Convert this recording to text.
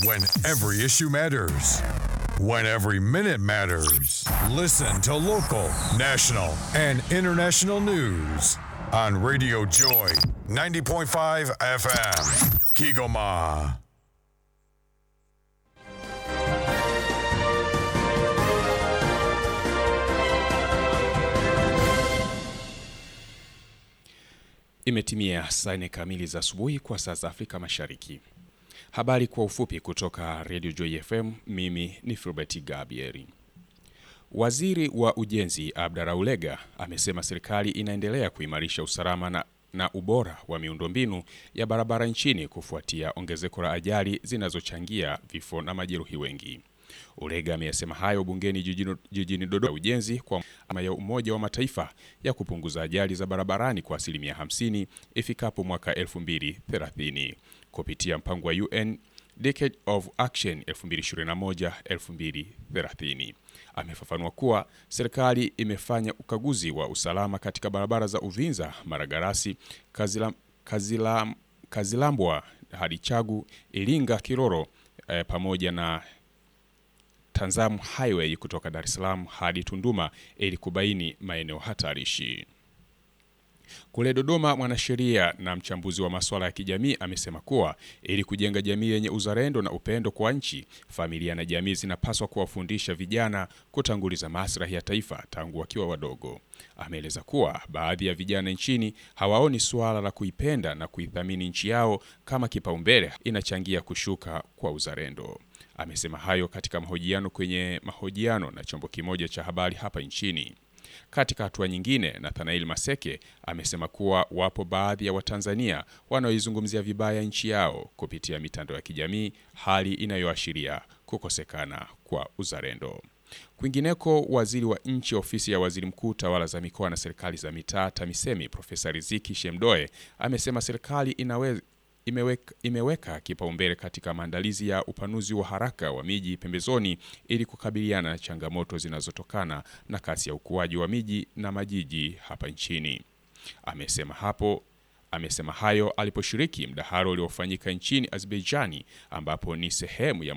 When every issue matters. When every minute matters. Listen to local, national, and international news on Radio Joy 90.5 FM. Kigoma. Imetimia saa nne kamili za asubuhi kwa saa za Afrika Mashariki. Habari kwa ufupi kutoka Radio Joy FM. Mimi ni Filbert Gabieri. Waziri wa Ujenzi Abdara Ulega amesema serikali inaendelea kuimarisha usalama na, na ubora wa miundombinu ya barabara nchini kufuatia ongezeko la ajali zinazochangia vifo na majeruhi wengi. Ulega ameyasema hayo bungeni jijini, jijini Dodoma ujenzi kwa ama ya Umoja wa Mataifa ya kupunguza ajali za barabarani kwa asilimia 50 ifikapo mwaka 2030 kupitia mpango wa UN Decade of Action 2021-2030. Amefafanua kuwa serikali imefanya ukaguzi wa usalama katika barabara za Uvinza, Maragarasi, Kazila, Kazila, Kazilambwa hadi Chagu, Iringa, Kiroro eh, pamoja na Tanzam Highway kutoka Dar es Salaam hadi Tunduma ili kubaini maeneo hatarishi. Kule Dodoma, mwanasheria na mchambuzi wa masuala ya kijamii amesema kuwa ili kujenga jamii yenye uzalendo na upendo kwa nchi, familia na jamii zinapaswa kuwafundisha vijana kutanguliza maslahi ya taifa tangu wakiwa wadogo. Ameeleza kuwa baadhi ya vijana nchini hawaoni suala la kuipenda na kuithamini nchi yao kama kipaumbele, inachangia kushuka kwa uzalendo. Amesema hayo katika mahojiano kwenye mahojiano na chombo kimoja cha habari hapa nchini. Katika hatua nyingine, Nathanael Maseke amesema kuwa wapo baadhi ya Watanzania wanaoizungumzia vibaya nchi yao kupitia mitandao ya kijamii, hali inayoashiria kukosekana kwa uzalendo. Kwingineko, waziri wa nchi ofisi ya waziri mkuu tawala za mikoa na serikali za mitaa TAMISEMI Profesa Riziki Shemdoe amesema serikali inaweza imeweka, imeweka kipaumbele katika maandalizi ya upanuzi wa haraka wa miji pembezoni ili kukabiliana na changamoto zinazotokana na kasi ya ukuaji wa miji na majiji hapa nchini. Amesema hapo amesema hayo aliposhiriki mdahalo uliofanyika nchini Azerbaijani ambapo ni sehemu ya